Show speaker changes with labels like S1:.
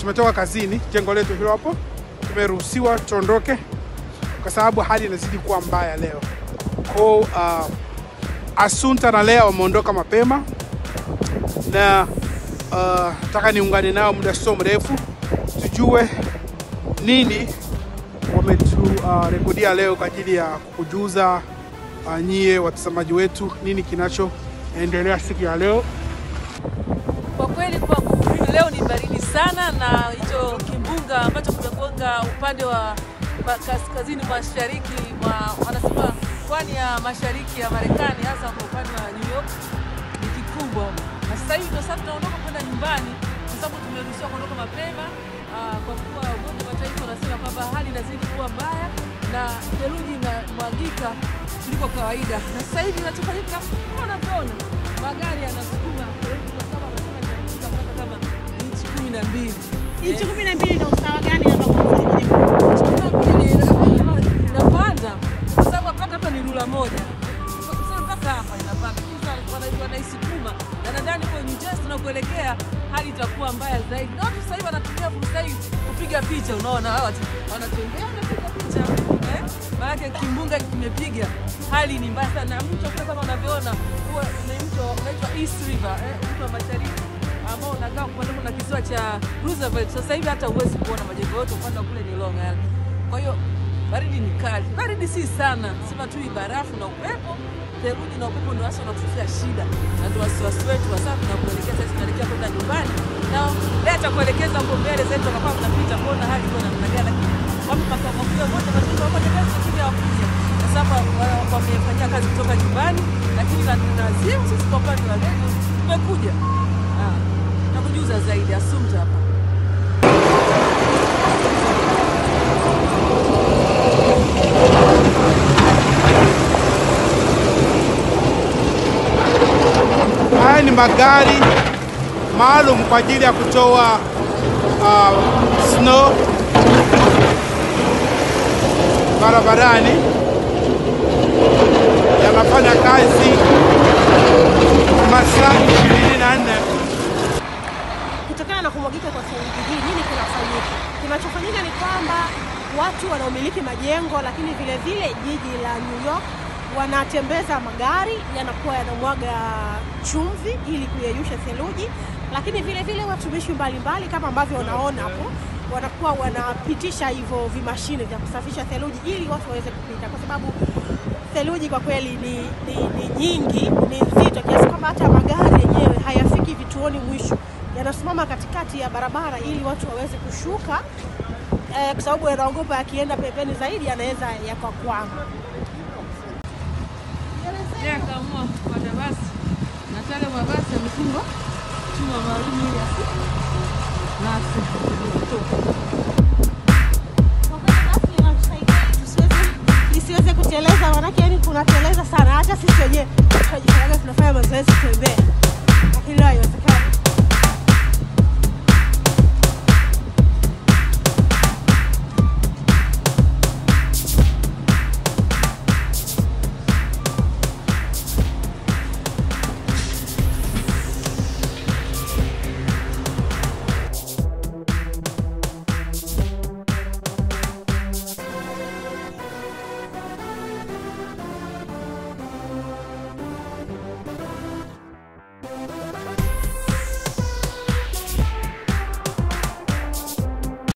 S1: tumetoka kazini, jengo letu hilo hapo, tumeruhusiwa tuondoke kwa sababu hali inazidi kuwa mbaya leo. Kwa uh, Asunta na Lea wameondoka mapema na uh, nataka niungane nao muda sio mrefu tujue nini wameturekodia uh, leo kwa ajili ya kukujuza uh, nyie watazamaji wetu nini kinachoendelea siku ya leo.
S2: Kwa kweli kwangu leo ni baridi sana, na hicho kimbunga ambacho kimegonga upande wa ma- kaskazini mashariki mwa wanasema pwani ya mashariki ya Marekani, hasa kwa upande wa New York ni kikubwa, na sasa hivi ndio sasa tunaondoka kwenda nyumbani kwa sababu tumeruhusiwa kuondoka mapema ah, kwa kuwa Umoja wa Mataifa unasema kwamba hali inazidi kuwa mbaya na theluji inamwagika kuliko kawaida, na sasa hivi inachofanyika kama unavyoona magari yanasukuma theluji kwa sababu wanasema inafika mpaka kama inchi kumi na mbili
S3: Inchi kumi na mbili ndio usawa gani hapa kwa
S2: inapanda kwa sababu mpaka hapa ni rula moja Sasa mpaka hapa inapanda Kisa wana- wanaisukuma na nadhani kwa New Jersey tunakuelekea hali itakuwa mbaya zaidi na watu sasa hivi wanatumia fursa hii kupiga picha unaona hawa watu wanatembea wanapiga picha eh? maanake kimbunga kimepiga hali ni mbaya sana na mto kule kama unavyoona huwa ni mto unaitwa East River eh? mto wa mashariki ambao unakaa kupanda na kisiwa cha Roosevelt. Sasa hivi hata huwezi kuona majengo yote, upande wa kule ni Long Island. Kwa hiyo baridi ni kali, baridi si sana, sema tu ni barafu na upepo. Theluji na upepo ndio hasa unatutia shida, na ndio wasiwasi wetu hasa tunakuelekea sasa, tunaelekea kwenda nyumbani na leo atakuelekeza huko mbele zetu, wakakuwa tunapita kuona hali iko namna gani, lakini wapo makao makuu ya moja mataifa pamoja kazi lakini hawakuja kwa sababu wa- wamefanyia kazi kutoka nyumbani, lakini na tunazimu sisi kwa upande wa leo tumekuja Ah, nakujuza zaidi Assumpta hapa.
S1: Haya ni magari maalum kwa ajili ya kutoa uh, snow barabarani, yanafanya kazi masaa ishirini na nne.
S3: kutokana na kumwagika kwa theluji hii, nini kinafanyika? Kinachofanyika ni kwamba watu wanaomiliki majengo, lakini vile vile jiji la New York wanatembeza magari yanakuwa yanamwaga chumvi ili kuyeyusha theluji, lakini vile vile watumishi mbalimbali kama ambavyo wanaona hapo wanakuwa wanapitisha hivyo vimashine vya kusafisha theluji ili watu waweze kupita, kwa sababu theluji kwa kweli ni, ni, ni nyingi, ni nzito kiasi kwamba hata magari yenyewe hayafiki vituoni mwisho, yanasimama katikati ya barabara ili watu waweze kushuka eh, kwa sababu yanaogopa yakienda pembeni zaidi yanaweza yakakwama.
S2: Yeye akaamua kupanda basi na tale mabasi yamefungwa chuma maalum ili asi na asitoke.
S3: Kwa kweli basi inatusaidia tusiweze- isiweze kuteleza, manake yani kunateleza sana. Hata sisi wenyewe tunajifanya tunafanya mazoezi kutembea,